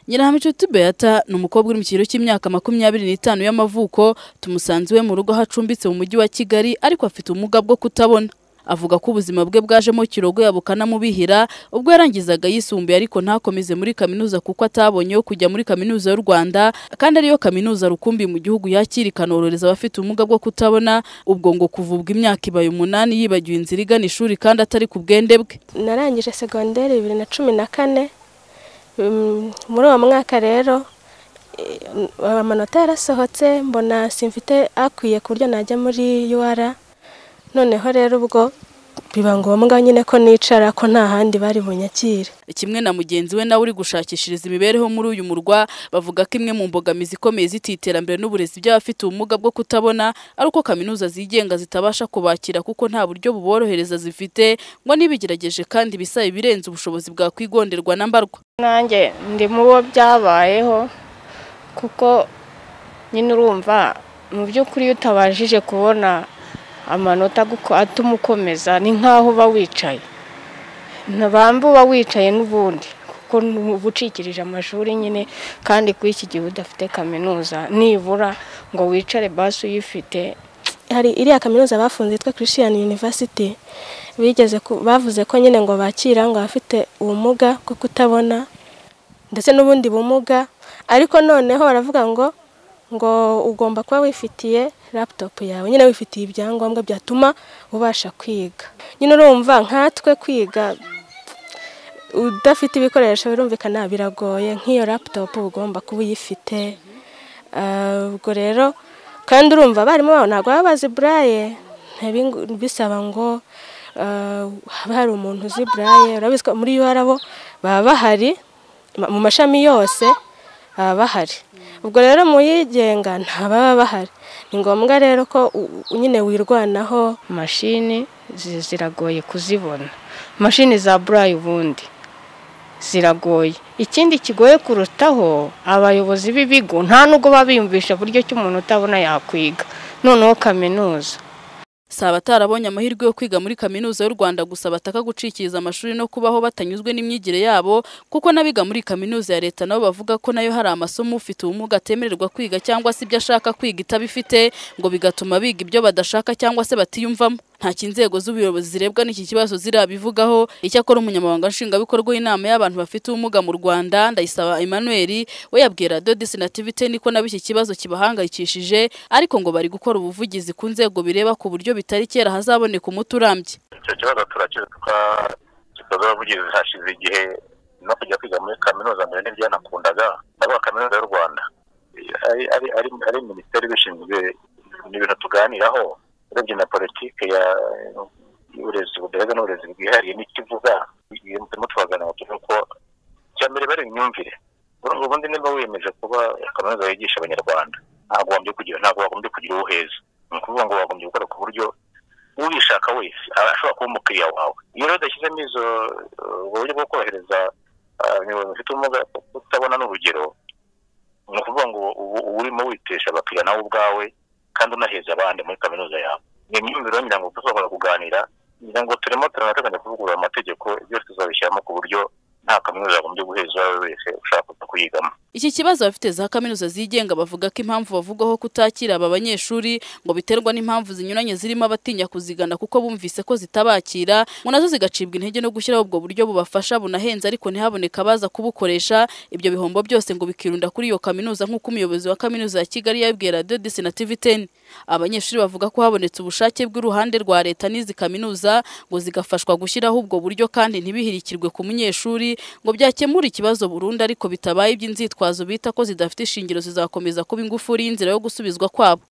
Nyirahaminshuti Beata ni umukobwa uri mu kigero cy'imyaka makumyabiri n'itanu y'amavuko tumusanze iwe mu rugo aho acumbitse mu mujyi wa Kigali ariko afite ubumuga bwo kutabona avuga ko ubuzima bwe bwajemo kirogoya bukanamubihira ubwo yarangizaga yisumbuye ariko ntakomeze muri kaminuza kuko atabonye yo kujya muri kaminuza y'u Rwanda kandi ariyo kaminuza rukumbi mu gihugu yakira ikanohereza abafite ubumuga bwo kutabona ubwo ngo kuvubwa imyaka ibaye umunani yibagiwe inzira igana ishuri kandi atari ku bwende bwe narangije segonderi bibiri na cumi na kane Mm, muri uwo mwaka rero eh, amanota yarasohotse mbona simfite akwiye ku buryo najya muri UR noneho rero ubwo biba ngombwa nyine ko nicara ko nta handi bari bunyakire kimwe na mugenzi we nawe uri gushakishiriza imibereho muri uyu murwa bavuga ko imwe mu mbogamizi ikomeye z'iti iterambere n'uburezi by'abafite ubumuga bwo kutabona ari uko kaminuza zigenga zitabasha kubakira kuko nta buryo buborohereza zifite ngo n'ibigerageje kandi bisaba ibirenze ubushobozi bwakwigonderwa na mbarwa nanjye ndi mu bo byabayeho kuko nyine urumva mu by'ukuri iyo utabashije kubona amanota aguko- atuma ukomeza ni nk'aho uba wicaye ntabamba uba wicaye n'ubundi kuko uba ucikirije amashuri nyine kandi kuri iki gihe udafite kaminuza nibura ngo wicare basi uyifite hari iriya kaminuza bafunze yitwa Christian University bigeze ku- bavuze ko nyine ngo bakira ngo abafite ubumuga bwo kutabona ndetse n'ubundi bumuga ariko noneho baravuga ngo ngo ugomba kuba wifitiye laptop yawe nyine wifitiye ibyangombwa byatuma ubasha kwiga nyine urumva nkatwe kwiga udafite ibikoresho birumvikana biragoye nk'iyo laptop uba ugomba kuba uyifite Ah, ubwo rero kandi urumva abarimu babo ntabwo baba bazi buraye ntibi- bisaba ngo ah, habe hari umuntu uzi buraye urabizi ko muri UR bo baba bahari ma- mu mashami yose baba bahari ubwo rero mu yigenga nta baba bahari ni ngombwa rero ko u- u- nyine wirwanaho mashini zi- ziragoye kuzibona mashini za burayi ubundi ziragoye ikindi kigoye kurutaho abayobozi b'ibigo nta nubwo baba biyumvisha buryo ki umuntu utabona yakwiga noneho kaminuza si abatarabonye amahirwe yo kwiga muri kaminuza y'u Rwanda gusa bataka gucikiriza amashuri no kubaho batanyuzwe n'imyigire yabo kuko n'abiga muri kaminuza ya leta nabo bavuga ko nayo hari amasomo ufite ubumuga atemererwa kwiga cyangwa se ibyo ashaka kwiga itabifite ngo bigatuma biga ibyo badashaka cyangwa se batiyumvamo ntacyo inzego z'ubuyobozi zirebwa n'iki kibazo zirabivugaho icyakora umunyamabanga nshingwabikorwa w'inama y'abantu bafite ubumuga mu rwanda ndayisaba emmanuel we yabwira dodisi na tiviteni ko nabo iki kibazo kibahangayikishije ariko ngo bari gukora ubuvugizi ku nzego bireba ku buryo bitari kera hazaboneka umuti urambye icyo kibazo turakizi twagikoze abavugizi hashize igihe no kujya kwiga muri kaminuza mbere ntibyanakundaga ndavuga kaminuza y'u rwanda ari ari- ari- ari minisiteri ibishinzwe ni ibintu tuganiraho urebye na politiki ya y'uburezi budaheza n'uburezi bwihariye n'ikivuga turimo turaganira tuvuga ko icya mbere bari imyumvire Urumva ubundi niba wiyemeje kuba kaminuza yigisha abanyarwanda ntabwo wagombye kugira ntabwo wagombye kugira uwo uheza ni ukuvuga ngo wagombye gukora ku buryo ubishaka wese aba ashobora kuba umukiriya wawe iyo rero udashyizemo izo uh, ubwo buryo bwo korohereza abayobozi bafite ubumuga bwo kutabona n'urugero ni ukuvuga ngo ubu uba urimo witesha abakiriya nawe ubwawe kandi unaheza abandi muri kaminuza yawe ni imyumvire rero ngira ngo tuzabona kuganira ngira ngo turimo turanateganya kuvugurura amategeko byose tuzabishyiramo ku buryo nta kaminuza yagombye guheza uwo ari we wese ushaka kuza kuyigamo Iki kibazo abafite za kaminuza zigenga bavuga ko impamvu bavugwaho kutakira aba banyeshuri ngo biterwa n'impamvu zinyuranye zirimo abatinya kuzigana kuko bumvise ko zitabakira ngo nazo zigacibwa intege no gushyiraho ubwo buryo bubafasha bunahenze ariko ntihaboneke abaza kubukoresha ibyo bihombo byose ngo bikirunda kuri iyo kaminuza nk'uko umuyobozi wa kaminuza ya Kigali yabibwiye Radio Disi na TVTN abanyeshuri bavuga ko habonetse ubushake bw'uruhande rwa leta n'izi kaminuza ngo zigafashwa gushyiraho ubwo buryo kandi ntibihirikirwe ku munyeshuri ngo byakemura ikibazo burundu ariko bitabaye iby'inzitwazo bita ko zidafite ishingiro zizakomeza kuba ingufuri y'inzira yo gusubizwa kwabo